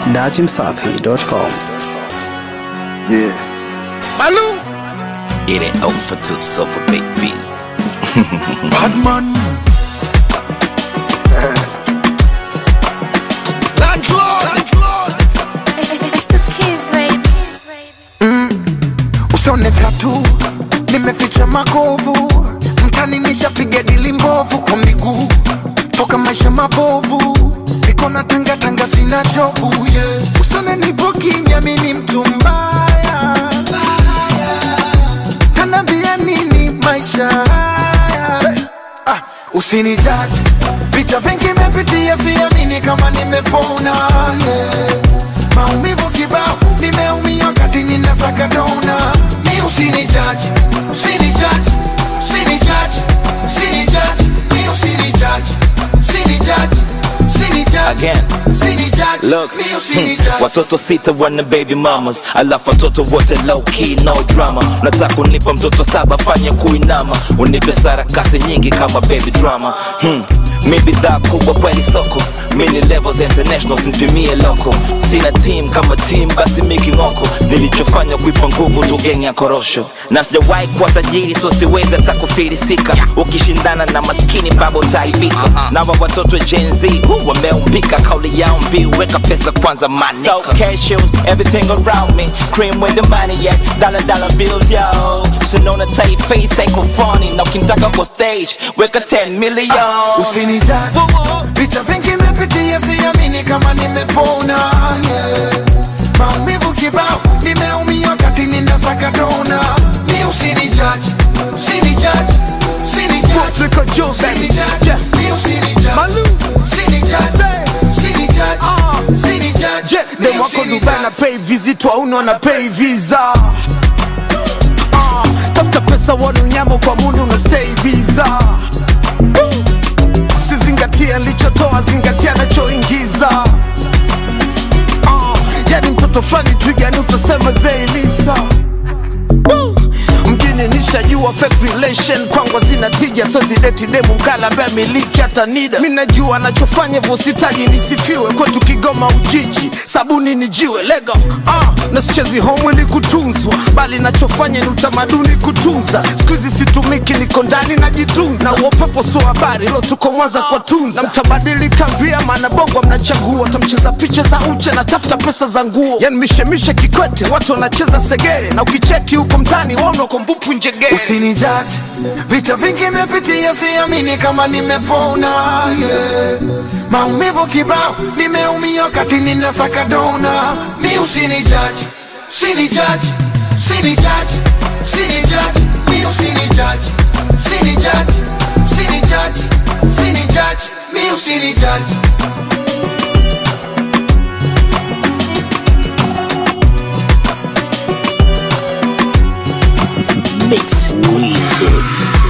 dachimsafi.com. Yeah. Malou, It ain't over till sofa baby. bad man. Landlord, landlord. It's the kids, baby. Usone tatu nimeficha makovu mtani nishapiga dili mbovu kwa miguu toka maisha mabovu niko na tanga tanga sina jobu yeah. Usone nipo kimya mi ni mtu mbaya kanambia nini maisha haya hey. ah, usinijaji vita vingi mepitia siamini kama nimepona yeah. maumivu kibao nimeumia wakati ninasaka dona mi usinijaji usinijaji usinijaji usinijaji mi usinijaji usinijaji usinijaji Again. usinijaji Look, mi hmm, usinijaji watoto sita wana baby mamas, alafu watoto wote low key no drama. Nataka unipa mtoto saba, fanye kuinama, unipe sarakasi nyingi kama baby drama. Hmm. Mi bidhaa kubwa kweli soko, mini levels international, simpimie loko. Sina team kama team, basi miki ngoko. Nilichofanya kuipa nguvu tu geng ya korosho, na sijawahi kuwa tajiri, so siwezi hata kufilisika. Ukishindana na maskini babo utaibika. Na wa watoto Gen Z hu, wameumbika, kauli yao mbiu, weka pesa kwanza manika. So cashews, everything around me, cream with the money yeah, dollar dollar bills yo. Sinona tight face, iko funny, na ukitaka kwa stage, weka 10 million. usinijaji Woo woo. vita vingi mepitia siamini kama nimepona yeah. maumivu kibao nimeumia wakati ninasaka dona mi usinijaji usinijaji usinijaji Niko juu baby usinijaji Yeah. mi usinijaji Malu. usinijaji usinijaji Ah. usinijaji Je, mi dem wako Dubai na pay visit wauna na pay visa Ah, tafuta pesa wanu nyamo kwa mundu na stay visa sizingatia lichotoa zingatia nachoingiza Ah, yani mtoto fulani twigani utasema zeilisa mjini nishajua fake relation kwangu zina tija so zideti demu mkala ambaye miliki hata nida mi najua anachofanya hivyo sitaji nisifiwe kwetu kigoma ujiji sabuni ni jiwe lego ah, na sichezi home ili kutunzwa bali nachofanya ni utamaduni kutunza siku hizi situmiki niko ndani najitunza na uopepo sio habari lo tuko mwanza kwa tunza na mtabadilika via maana bongo mnachagua tamcheza picha za uche na tafuta pesa za nguo yani mishemishe kikwete watu wanacheza segere na ukicheki huko mtani waona uko mbupu njegere usinijaji vita vingi mepitia siamini kama nimepona yeah. maumivu kibao nimeumia wakati ninasaka dona mi usinijaji usinijaji usinijaji usinijaji mi usinijaji usinijaji usinijaji usinijaji mi usinijaji Mix Wizard.